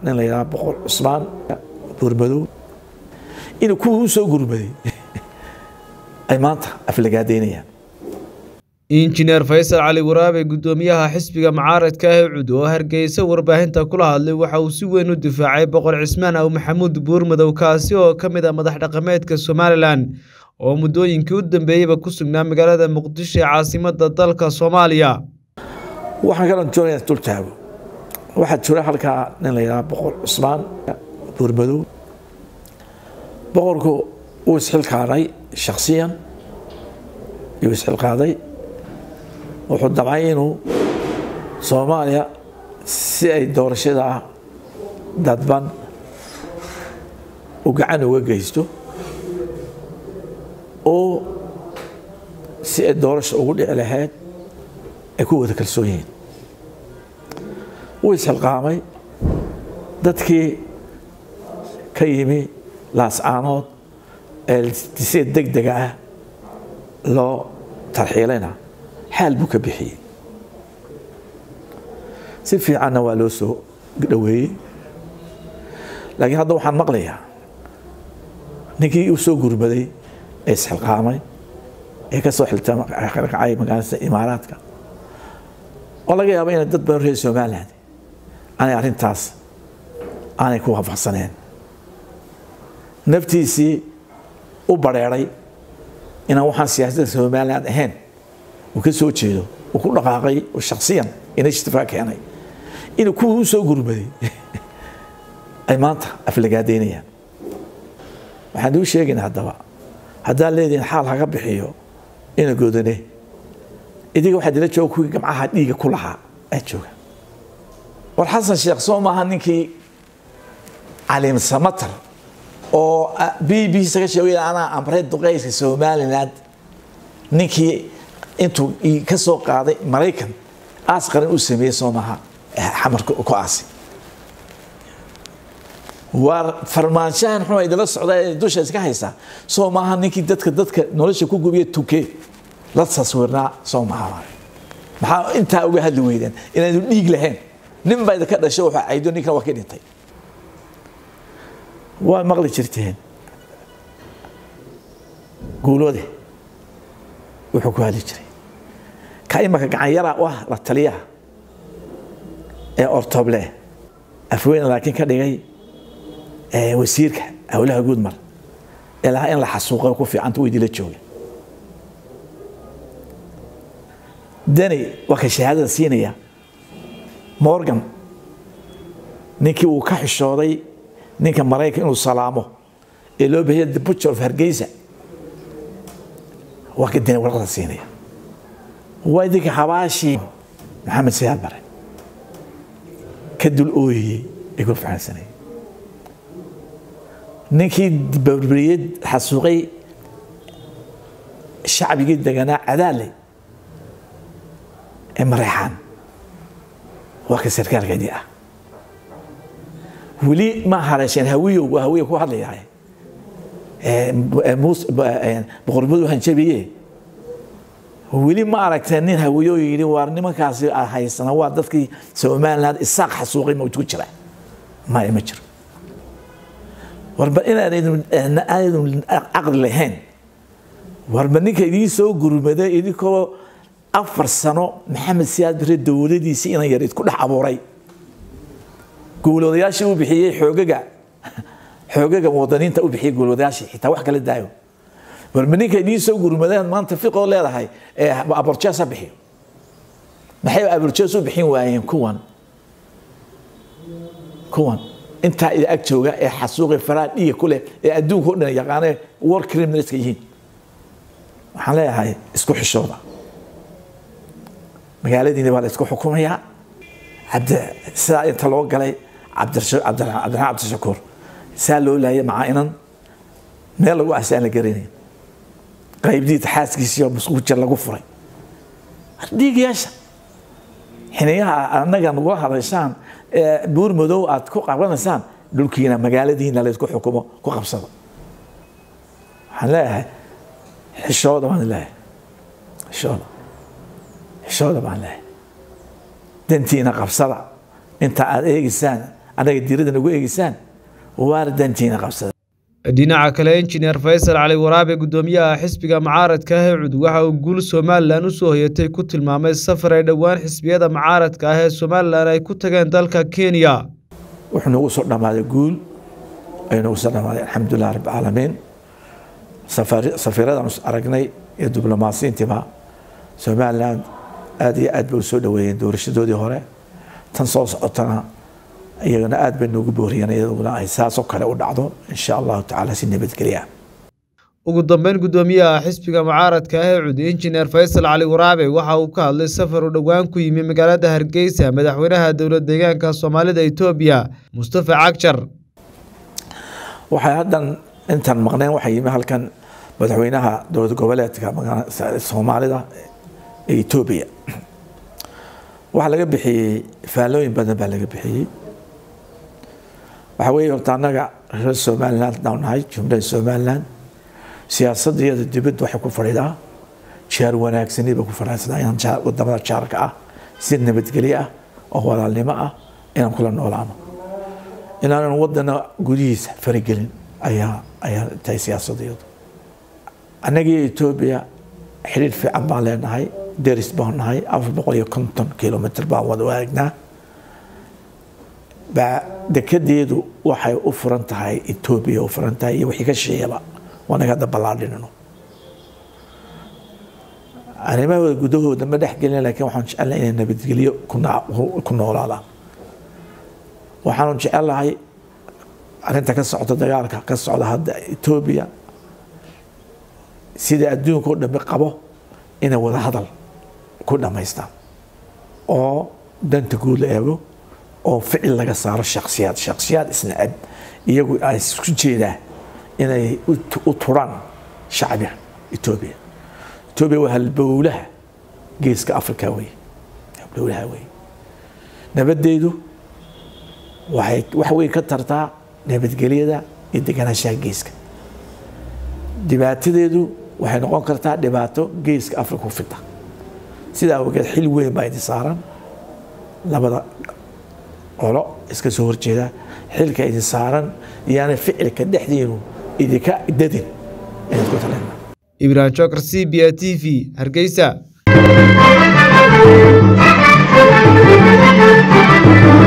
nin la yidhaha boqor cusmaan buurmadow inuu kuwii u soo gurmaday ay maanta aflagaadeynayaan injineer faysal cali waraabe guddoomiyaha xisbiga mucaaradka ah ee cud oo hargeysa warbaahinta kula hadlay waxa uu si weyn u difaacay boqor cismaan aw maxamuud buurmadow kaasi oo ka mid ah madax dhaqameedka somalilan oo muddooyinkii u dambeeyeyba ku sugnaa magaalada muqdisho ee caasimadda dalka soomaaliya waxaan kaloo doonaya dul taago waxaa jira halkaa nin la yidhaha boqor cusmaan buurmadow boqorku uu isxilqaaday shaksiyan yuu isxilqaaday wuxuu damcay inuu soomaaliya si ay doorashada dadban u gacan uga geysto oo si ay doorasha ugu dhici lahayd ay ku wada kalsoon yihiin wuu isxilqaamay dadkii ka yimi laascaanood ee si deg dega ah loo tarxiilayna xaal buu ka bixiyey si fiicanna waa loo soo dhoweeyey laakiin hadda waxaan maqlayaa ninkii u soo gurmaday ee isxilqaamay ee ka soo xilkacay magaalada imaaraadka oo laga yaaba inay dad badan reer somaliland aanay arrintaas aanay ku waafaqsaneen naftiisii u bareeray inaan waxaan siyaasadda somaliland ahayn uu ka soo jeedo uu ku dhaqaaqay oo shaksiyan inishtifaa keenay inuu kuwii u soo gurmaday ay maanta aflagaadeynayaan waxaan uu sheegayna haddaba haddaan leedihin xaal haga bixiyo ina goodane idiga waxaa dila jooga kuwii gamcaha dhiiga ku lahaa aa jooga war xasan sheekh soo maaha ninkii caliim samatar oo b b saga sheegay anaa amray duqeyska somaliland ninkii intuu ka soo qaaday maraykan aas qaran u sameeyey soo maaha xamarka ku aasi waa farmaanshahan xuma idala socda ee dusha iska haysaa soo maaha ninkii dadka dadka nolosha ku gubiya tuke la taswirnaa soo maaha maxaa intaa uga hadli weydeen inaanu dhiig lahayn nin baa idinka dhasho wuxuu caydo ninkan waa ka dhintay waa maqli jirteen guuloode wuxuu ku hadli jiray ka imaka gacanyara u ah la taliyaha ee ortoble afweyne laakiin ka dhigay wasiirka howlaha guudmar ee lahaa in la xasuuqay ku fiicanta weydii la jooga dani waa ka shahaadada siinaya morgan ninkii uu ka xishooday ninka maraykan inuu salaamo ee loo bahiya the butcher of hargeysa waa ka dani warqada siinaya waa idinka xabaashii maxamed siyaad bare ka dul ooyeyey ee ku fahansanayay ninkii barbariyad xasuuqay shacbigii deganaa cadaale ee mareexaan waa ka sarkaalkeedii ah weli ma hareesheen hawiyow waa hawiya ku hadlayahay boqormadu hanjabiye weli ma aragteen nin hawiyo yidhi waar nimankaasi haysana waa dadkii somaliland isaaq xasuuqay ma ku jira maya ma jiro warba inaanaydan caqli lahayn warba ninka idiin soo gurmaday idinkoo afar sano maxamed siyaad bare dowladiisii inan yar idku dhex abuuray guuloodayaashii u bixiyey xoogaga xoogaga wadaniinta u bixiyey guuloodayaashii xitaa wax kala daayo warba ninka idiin soo gurmadeen maanta fiqoo leedahay ee aborjees ha bixiyo maxay aborjees u bixin waayeen kuwan kuwan intaa ida ag jooga ee xasuuqi faraa dhiiga ku leh ee adduunka o dhan yaqaanee war criminalska yihiin waxaan leeyahay isku xishooda magaaladiina waa la isku xukumayaa cabdi sidaa inta loo galay cabdiraxmaan cabdishakuur saa loo laayay macaa inan meel lagu aasa aan la garanayn qaybdiita xaaskiisii oo musquujir lagu furay dhiigayaasha xiniyaha annaga nagula hadashaan buur madow aad ku qabanaysaan dhulkiina magaaladiina laysku xukumo ku qabsado waxaan leeyahay xishooda baan leeyahay xishooda xishooda baan leeyahay dantiina qabsada inta aad eegaysaan annaga diiradda nagu eegeysaan waana dantiina qabsada dhinaca kale injineer faysal cali waraabe guddoomiyaha xisbiga mucaaradka ah ee cud waxa uu guul somalilan u soo hoyatay ku tilmaamay safar ay dhowaan xisbiyada mucaaradka ah ee somalilan ay ku tageen dalka kenya wuxuu nagu soo dhammaaday guul ayuu nagu soo dhammaaday alxamdulilah rabbilcaalamiin safiiradan aragnay iyo diblomaasiyiintiiba somalilan aada iyo aad bay u soo dhaweeyeen doorashadoodii hore tan soo socotana iyagana aad bay noogu booriyeen iyaduna ay saasoo kale u dhacdo insha allahu tacaala si nabadgelya ugu dambeyn guddoomiyaha xisbiga mucaaradka ah ee cud injineer faysal cali waraabe waxa uu ka hadlay safar uu dhowaan ku yimi magaalada hargeysa madaxweynaha dowlad deegaanka soomaalida etoobiya mustafa cagjar waxay haddan intaan maqneen waxaa yimi halkan madaxweynaha dowlad goboleedka soomaalida ee etoobiya waxaa laga bixiyey faallooyin badan baa laga bixiyey waxaa weeye horta annaga reer somaliland haddaan nahay jumlada somaliland siyaasadda iyada dibadda waxay ku fadhidaa jaar wanaagsani bay ku fadhidaa inaan wadamada jaarka ah si nabadgelyo ah oo walaalnimo ah inaan kula noolaano inaanan wadana gudihiisa faragelin ayaa ayaa tahay siyaasadda iyadu annagii etoobiya xiriir fiican baan leenahay deris baan nahay afar boqol iyo konton kilomitr baan wada waagnaa dekedeedu waxay u furan tahay etoobiya u furan tahay iyo wixii ka sheeyaba waanaga hadda ballaadhinino arrimahooda gudahooda ma dhex gelin laakiin waxaan jecelnahay inay nabadgelyo ku noolaadaan waxaanu jecelahay arrinta ka socda dagaalka ka socda hadda etoobiya sida adduunka o dhami qabo inay wada hadal ku dhammaystaan oo danta guud la eego oo ficil laga saaro shaksiyaad shaksiyaad isnacab iyagu ay isku jeedaan inay u turaan shacbiga etoobiya etoobiya waa halbowlaha geeska africa wey halbowlaha wey nabaddeedu waxay wax weyn ka tartaa nabadgelyada iyo deganaanshaha geeska dhibaatadeedu waxay noqon kartaa dhibaato geeska africa ku fida sidaa awgeed xil weyn baa idin saaran labada qolo iska soo horjeeda xilka idin saaran iyaana ficilka dhexdiinu idinka dadin inaad ku talena ibrahim jokar c b a t v hargeysa